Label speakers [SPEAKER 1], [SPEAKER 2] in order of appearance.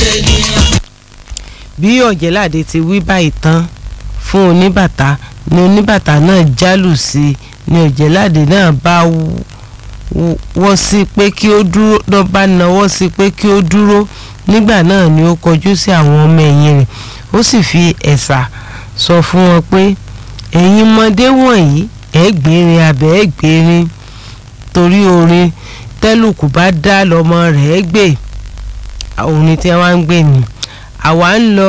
[SPEAKER 1] ṣènìyàn.
[SPEAKER 2] bí ọ̀jẹ̀láde ti wí báyìí tán fún oníbàtà ni oníbàtà náà jálù sí i ni ọ̀jẹ̀láde náà bá wọ́ sí pé kí ó dúró lọ́ bá nawọ́ sí pé kí ó dúró nígbà náà ni ó kọjú sí àwọn ọmọ ẹ̀yìn rẹ̀ ó sì fi ẹ̀sà sọ fún wọn pé ẹ̀yin ọmọdé wọ̀nyí ẹ̀ gbérin abẹ́ ẹ̀ gbérin torí orin tẹ́lùkù bá dá lọ́mọ rẹ̀ gbé orin tí wọ́n ń gbé ni àwa ń lọ